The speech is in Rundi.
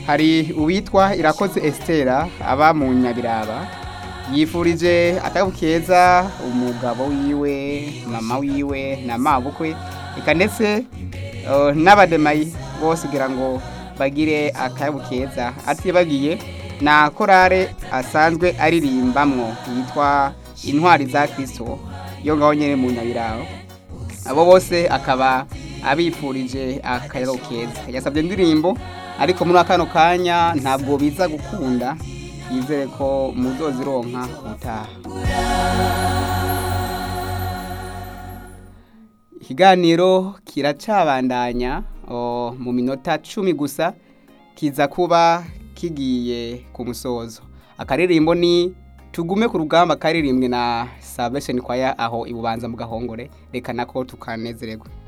hari uwitwa irakoze esitera aba mu nyabiraba yifurije akabo keza umugabo wiwe mama wiwe na mabukwe eka ndetse eh, n'abademayi bose kugira ngo bagire akabo keza atibagiye na korale asanzwe aririmbamwo yitwa intwari za kirisito yo ngaho nyine mu nyabiraba abo bose akaba abifurije akayabo keza yasabye indirimbo ariko muri kano kanya ntabwo biza gukunda yizere ko muzozironka utaha ikiganiro kiracabandanya o, mu minota cumi gusa kiza kuba kigiye ku musozo akaririmbo ni tugume ku rugamba karirimbwe na salvation kwaya aho ibubanza mu gahongore reka nako tukanezererwa